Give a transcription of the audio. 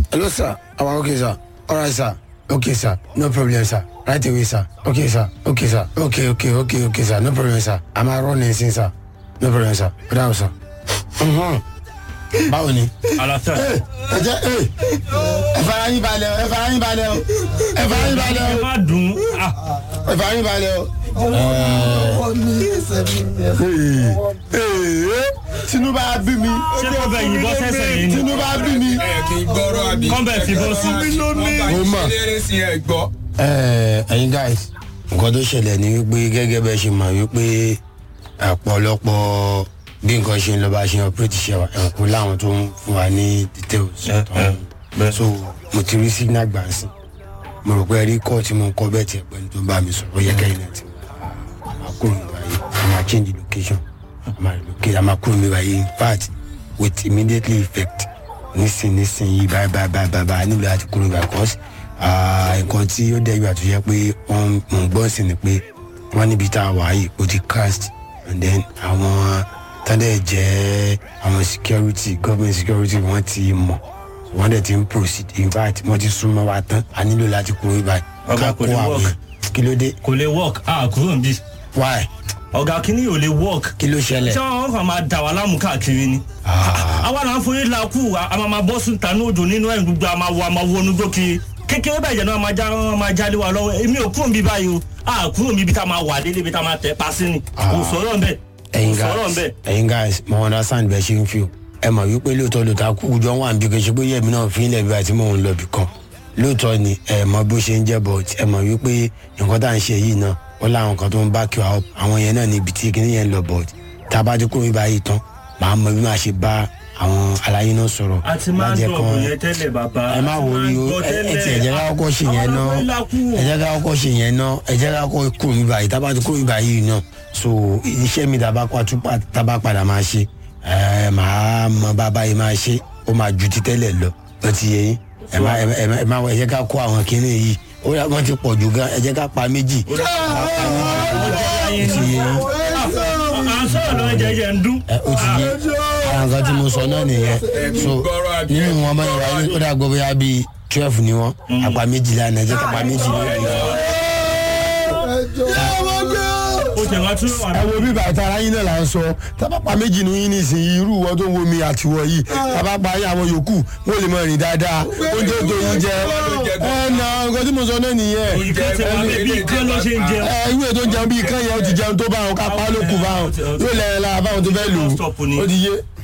hello sir awa okay sir alright sir okay sir no problem sir right away sir okay sir okay sir okay okay okay okay sir no problem sir a máa run ẹ̀sìn sir no problem sir ó dáhùn sir. Mhm. báwo ni. àlàáfíà ẹ jẹ́ ẹ ẹ fara yín balẹ̀ o ẹ fara yín balẹ̀ o ẹ fara yín balẹ̀ ẹ o má dùn ún ah ẹ fara yín balẹ̀ o. tinubu á bí mi ṣé kò bẹ yìnbọn sẹsẹ yìí ni tinubu á bí mi. ẹ kì í gbọ́rọ̀ àbí. kọ́ńbẹ̀ fìbọn sí wọ́n bá Mo yín mọ̀. ṣe lérè sí ẹ gbọ́. Ẹ, ẹ̀yin guys nǹkan tó ṣẹlẹ̀ ni wípé gẹ́gẹ́ bẹ́ẹ̀ ṣe mọ̀ wípé ọ̀pọ̀lọpọ̀ bí nǹkan ṣe ń lọ bá ṣe ń operate ṣe wà ẹ̀kú láwọn tó ń fún wa ní details ẹ, ẹ, bẹ́ẹ̀. so mo ti rí signal gbà sí mo rò pé ẹ rí kọ́ tí mo ń kọ́ bẹ́ẹ̀ tiẹ̀ pẹ̀lú tó ń bá mi sọ̀rọ̀ yẹ kẹ́yìn náà ti mọ̀ a máa kúrò nígbà yìí a máa change location a máa relocate a máa kúrò nígbà yìí in fact with immediately effect nísìn nísìn yìí báyìí báyìí báyìí báyìí báyìí nílò láti kúrò nígbà because ah, nǹkan tí ó dẹ́ ìgbà tó yẹ pé wọ́n mò ń gbọ́ sí ni pé wọ́n níbi tá a wà yìí ó ti cast and then àwọn tọ́lẹ̀ jẹ́ àwọn security government security wọ́n ti mọ̀ wọ́n dẹ̀ ti ń proceed in fact wọ́n ti súnmọ́ wa tán a nílò láti kúrò nígbà yìí Ọ̀gá, ká kò kó lè àwọn work. kí ló dé kò lè work ah kúrò níbí why ọ̀gá kínní ò lè work kí ló ṣẹlẹ̀. ṣé wọn kàn máa dà wá láàmú káàkiri ni Ah. àwa là ń fún yín lakú a máa máa bọ́ sùn tánú òjò nínú ẹ̀ gbogbo a máa wọ a máa wọnú gbókiri kékeré bẹ́ẹ̀ jẹ́ náà máa já wọn máa jáde wa lọ́wọ́ èmi ò kúrò níbí báyìí o a kúrò níbi tá a máa wà délé ibi tá a máa tẹ̀ pa sí ni kò sọ̀rọ̀ ń bẹ̀ ẹ̀yin kò sọ̀rọ̀ ń guys bẹ̀. ẹ̀yin guys mo understand bẹ́ẹ̀ ṣe ń fi o ẹ mọ̀ wípé lóòótọ́ lóòótọ́ kúkú jọ wà níbi kan ṣe pé yẹ̀mí náà fi ń lẹ̀ bí àti mò ń lọ bì kan lóòótọ́ ni ẹ mọ bó ṣe ń jẹ́ but ẹ mọ̀ wípé nǹkan tá à ń ṣe yìí náà ó láwọn kan tó ń bá kí wa up àwọn yẹn náà níbi tí kinní yẹn ń lọ but tá a bá ti kúrò níbà yìí tán màá mọ bí màá ṣe bá àwọn aláyé náà sọ̀rọ̀ a ti máa ń lájẹ́ dọ̀ ọ̀bùn yẹn tẹ́lẹ̀ bàbá ẹ má wo rí o ẹ ẹ ti ẹ jẹ́ ká kọ́kọ́ ṣe yẹn náà ẹ jẹ́ ká kọ́kọ́ ṣe yẹn náà ẹ jẹ́ ká kọ́kọ́ kúrò mi báyìí tábà ti kúrò mi báyìí náà so iṣẹ́ mi tàbá pa túpà tábà padà máa ṣe ẹ máa mọ bàbá yìí máa ṣe ó máa ju ti tẹ́lẹ̀ lọ ó ti yẹ yín ẹ má ẹ má- ẹ má ẹ má ẹ jẹ́ ká kó àwọn kinní yìí ó yà wọ́n ti pọ̀ jù gan ẹ jẹ́ ká pa méjì ó ti yẹ yín à ń sọ̀rọ̀ lọ́wọ́ jẹjẹ ń dún. ẹ ó ti yé ara nǹkan tí mo sọ náà nìyẹn so nínú wọn bá yẹn wáyé ó dàgbọ́ bóyá bíi twelve ni wọn apá méjìlá náà ẹ jẹ́ ká pa méjì lórí ó tẹ̀ wá tún wà ẹ wo bí bàtà ara yín náà là ń sọ tábàpá méjì ní yín nísìnyí irú ìwọ tó ń wo mi àtiwọ yìí tábàpá yín àwọn yòókù wọn lè mọ rìn dáadáa oúnjẹ tó yín jẹ ẹ nà nǹkan tí mo sọ náà nìyẹn nǹkan tí wàá bẹ̀ bí kán ló ṣe ń jẹun. ẹ ìwé tó ń jẹun bíi kán yẹn ó ti jẹun tó bá wọn ká pa á lókù bá wọn yóò lẹ́yìn lára báwọn tó fẹ́ lò ó ó ti yé.